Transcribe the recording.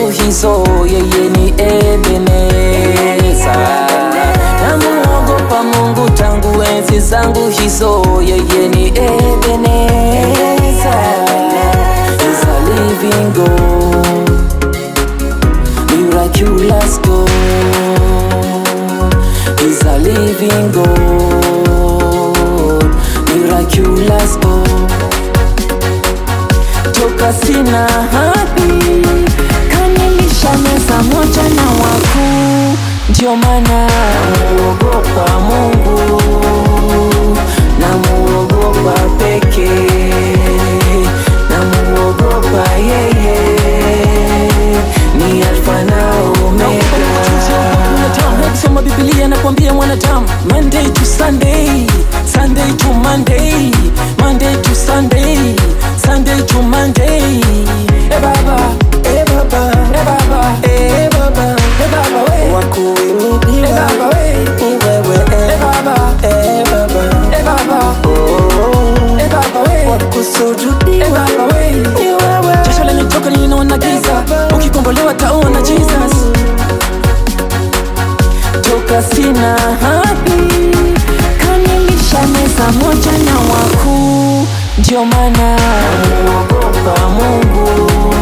zangu hizo, yeye ni Ebeneza. Namuogopa Mungu tangu enzi zangu hizo, yeye ni Ebeneza. He's a living God, miraculous God. He's a living God, miraculous God. Toka sina hadhi, kanilisha meza moja na wakuu, ndio maana namuogopa Mungu, namuogopa pekee, namuogopa yeye, ni Alfa na Omega. Soma Biblia nakwambia mwanadamu, Monday to Sunday, Sunday to Monday, Monday to Sunday, Sunday to Monday. Eh baba, eh baba, eh baba, eh baba, eh baba we. Wakuimidiwa Eh baba we. ni wewe Eh eh, baba, eh baba eh baba, oh, eh baba we. Eh wakusujudiwa baba we. ni wewe Jasho lanitoka linaona giza, ukikombolewa taona Jesus. Toka sina hadhi, kanilisha meza moja na wakuu, ndio maana namuogopa Mungu,